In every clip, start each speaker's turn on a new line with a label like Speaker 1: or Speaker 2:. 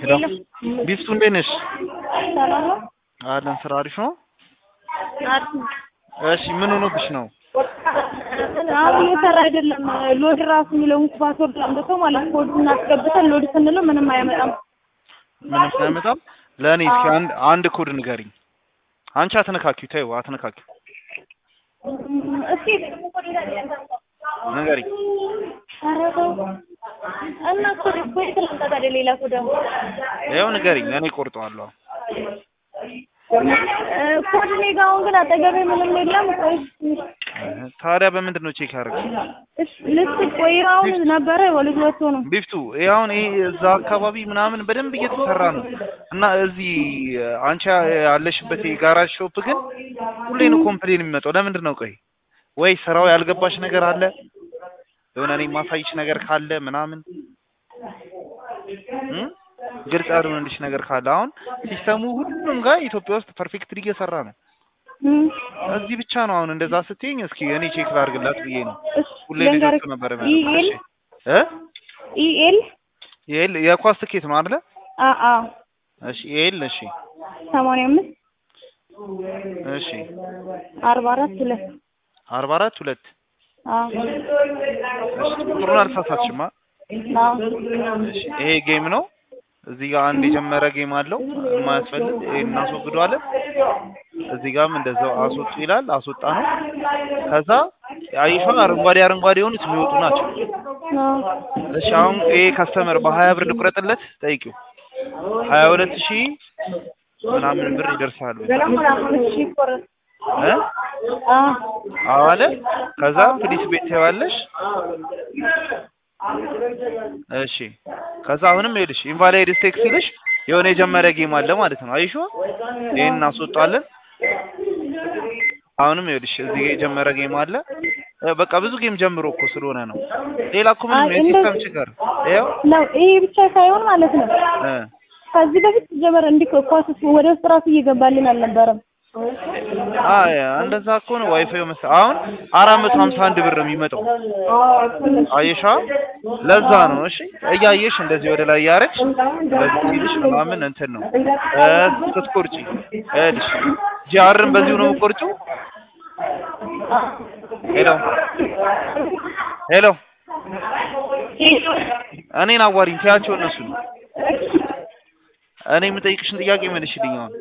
Speaker 1: ሄሎ ቢፍቱ እንዴት ነሽ?
Speaker 2: ሰላም ነው?
Speaker 1: አለን ስራ አሪፍ ነው።
Speaker 2: አሪፍ ነው።
Speaker 1: እሺ ምን ሆኖብሽ ነው?
Speaker 2: አሁን እየሰራ አይደለም። ሎድ ራሱ የሚለውን ፓስወርድ አምጥተው ማለት ኮድ እናስገብተን ሎድ ስንለው ምንም አያመጣም።
Speaker 1: ምንም አያመጣም። ለእኔ እስኪ አንድ አንድ ኮድ ንገሪኝ። አንቺ አትነካኪው፣ ተይው አትነካኪው፣
Speaker 2: እስኪ
Speaker 1: ንገሪኝ።
Speaker 2: ኧረ ተው እና ኮድ እኮ የትላንት ታዲያ ሌላ ኮድ ደግሞ
Speaker 1: ይኸው ንገሪኝ፣ እኔ ቆርጠዋለሁ።
Speaker 2: ኮድ እኔ ጋ አሁን ግን አጠገቤ ምንም የለም። ቆይ
Speaker 1: ታዲያ በምንድን ነው ቼክ ያደረግሽ?
Speaker 2: እሺ ልስጥ ቆይ አሁን ነበረ ወልጅ ወጥቶ ነው
Speaker 1: ቢፍቱ ይሄ አሁን ይሄ እዛ አካባቢ ምናምን በደንብ እየተሰራ ነው እና እዚህ አንቺ ያለሽበት የጋራጅ ሾፕ ግን ሁሌ ነው ኮምፕሌን የሚመጣው። ለምንድን ነው? ቆይ ወይ ስራው ያልገባሽ ነገር አለ የሆነ እኔ ማሳይሽ ነገር ካለ ምናምን እም? ግልጽ ያልሆነልሽ ነገር ካለ አሁን ሲስተሙ ሁሉም ጋር ኢትዮጵያ ውስጥ ፐርፌክትሊ እየሰራ ነው።
Speaker 2: እም፣
Speaker 1: እዚህ ብቻ ነው አሁን እንደዛ ስትይኝ፣ እስኪ እኔ ቼክ ላድርግላት ብዬ ነው።
Speaker 2: እሺ
Speaker 1: ሁሌ
Speaker 2: ልንገርህ፣
Speaker 1: ልጆቹ ነበር
Speaker 2: ኢኤል
Speaker 1: እ
Speaker 2: ኢኤል
Speaker 1: ይሄ የኳስ ትኬት ነው አይደለ?
Speaker 2: አ አ
Speaker 1: እሺ ይሄል እሺ
Speaker 2: ሰማንያ አምስት
Speaker 1: እሺ
Speaker 2: አርባ አራት ሁለት
Speaker 1: አርባ አራት ሁለት
Speaker 2: አ
Speaker 1: እሺ ቁጥሩን አልሳሳትሽማ።
Speaker 2: አዎ
Speaker 1: እሺ ይሄ ጌም ነው። እዚህ ጋር አንድ የጀመረ ጌም አለው የማያስፈልግ ይሄን እናስወግደዋለን። እዚህ ጋርም እንደዛው አስወጡ ይላል አስወጣ ነው። ከዛ አይሻን አረንጓዴ አረንጓዴ የሆኑት የሚወጡ ናቸው።
Speaker 2: አዎ
Speaker 1: እሺ አሁን ይሄ ከስተመር በሀያ ብር ልቁረጥለት ጠይቂው ሀያ ሁለት ሺህ ምናምን ብር ይደርሳል
Speaker 2: እሺ ቆረጥ
Speaker 1: እ
Speaker 2: አ
Speaker 1: አዎ አለ። ከዛ ፕሊስ ቤት ታይዋለሽ። እሺ ከዛ አሁንም ይኸውልሽ ኢንቫሊድ ስቴክ ሲልሽ የሆነ የጀመረ ጌም አለ ማለት ነው። አይሹ ይሄን እናስወጣለን። አሁንም ይኸውልሽ እዚህ ጋር የጀመረ ጌም አለ። እ በቃ ብዙ ጌም ጀምሮ እኮ ስለሆነ ነው። ሌላ እኮ ምንም
Speaker 2: አይ
Speaker 1: የሲስተም
Speaker 2: እንደዚህ-
Speaker 1: ችግር ይኸው
Speaker 2: ነው ይሄ ብቻ ሳይሆን ማለት ነው
Speaker 1: እ
Speaker 2: ከዚህ በፊት ጀመረ እንዲህ ኳስ ወደ ውስጥ ራሱ እየገባልን አልነበረም።
Speaker 1: አይ እንደዛ እኮ ነው ዋይፋዩ መሰ አሁን አራት መቶ ሀምሳ አንድ ብር ነው የሚመጣው። አየሻ ለዛ ነው። እሺ እያየሽ እንደዚህ ወደ ላይ ያረች እንደዚህ ሲልሽ ምናምን እንትን ነው እ ስትቆርጪ እልሽ ጂአርን በዚሁ ነው የምቆርጪው። ሄሎ ሄሎ እኔን አዋሪኝ ትያቸው እነሱ ነው። እኔ የምጠይቅሽን ጥያቄ መልሽልኝ አሁን።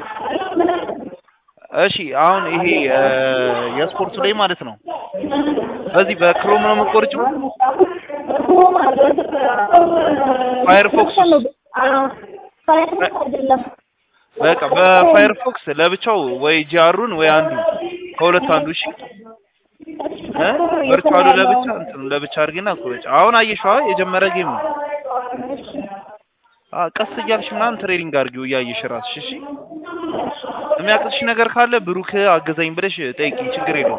Speaker 1: እሺ አሁን ይሄ እ የስፖርቱ ላይ ማለት ነው በዚህ በክሮም ነው የምቆርጪው። ፋየርፎክስ
Speaker 2: ፋየርፎክስ አይደለም
Speaker 1: በቃ በፋየርፎክስ ለብቻው ወይ ጂአሩን ወይ አንዱ ከሁለት አንዱ እሺ እ ቨርቹዋሉ ለብቻ እንትኑ ለብቻ አድርጊና ቁረጭ። አሁን አየሽዋ የጀመረ ጌም ነው። አ ቀስ እያልሽ ምናምን ትሬኒንግ አድርጊው እያየሽ ራስሽ እሺ። የሚያቅትሽ ነገር ካለ ብሩክ አገዛኝ ብለሽ ጠይቂ፣ ችግር የለውም።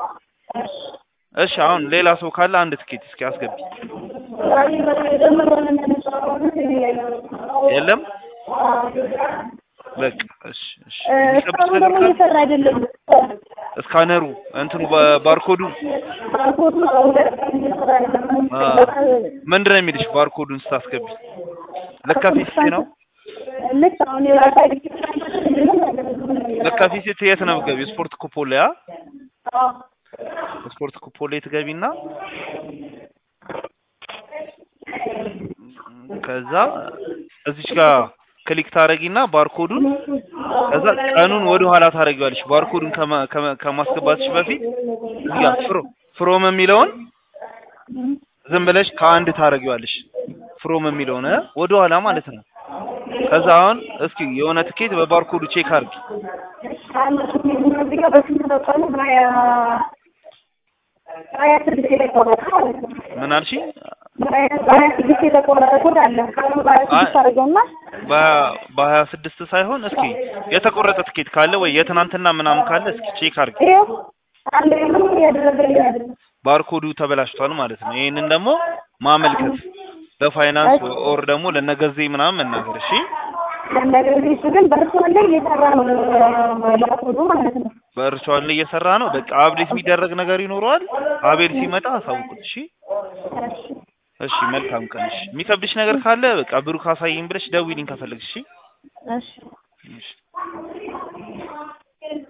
Speaker 1: እሺ አሁን ሌላ ሰው ካለ አንድ ትኬት እስኪ አስገቢ። የለም በቃ እሺ እሺ። የሚጠብቅሽ
Speaker 2: እስካሁን
Speaker 1: ነገር
Speaker 2: ደግሞ
Speaker 1: ካለ
Speaker 2: እየሰራ አይደለም።
Speaker 1: እስካነሩ እንትኑ ባርኮዱ አ ምንድን ነው የሚልሽ? ባርኮዱን ስታስገቢ ለካፊስ ነው
Speaker 2: ልክ አሁን
Speaker 1: ለካፊስ የት ነው የምትገቢው? ስፖርት ኩፖን ላይ አ ስፖርት ኩፖን ላይ ትገቢና ከዛ እዚች ጋር ክሊክ ታረጊና ባርኮዱን ከዛ ቀኑን ወደ ኋላ ታረጊዋለሽ። ባርኮዱን ከማ- ከማ- ከማስገባትሽ በፊት እዚህ ጋር ፍሮ ፍሮም የሚለውን ዝም ብለሽ ከአንድ ታረጊዋለሽ። ፍሮም የሚለውን እ ወደ ኋላ ማለት ነው። ከዛ አሁን እስኪ የሆነ ትኬት በባርኮዱ ቼክ አድርጊ። ምን አልሽ? በ- በሀያ ስድስት ሳይሆን እስኪ የተቆረጠ ትኬት ካለ ወይ የትናንትና ምናምን ካለ እስኪ ቼክ አድርጊ። ባርኮዱ ተበላሽቷል ማለት ነው። ይሄንን ደግሞ ማመልከት ለፋይናንስ ኦር ደግሞ ለነገዜ ምናምን መናገር እሺ።
Speaker 2: ግን በርሷን ላይ እየሰራ ነው ላኮዱ ማለት ነው።
Speaker 1: በእርሷን ላይ እየሰራ ነው። በቃ አብዴት የሚደረግ ነገር ይኖረዋል። አቤል ሲመጣ አሳውቁት እሺ። እሺ መልካም ቀን። እሺ የሚከብድሽ ነገር ካለ በቃ ብሩክ አሳየኝ ብለሽ ደውይልኝ ከፈለግሽ። እሺ
Speaker 2: እሺ
Speaker 1: እሺ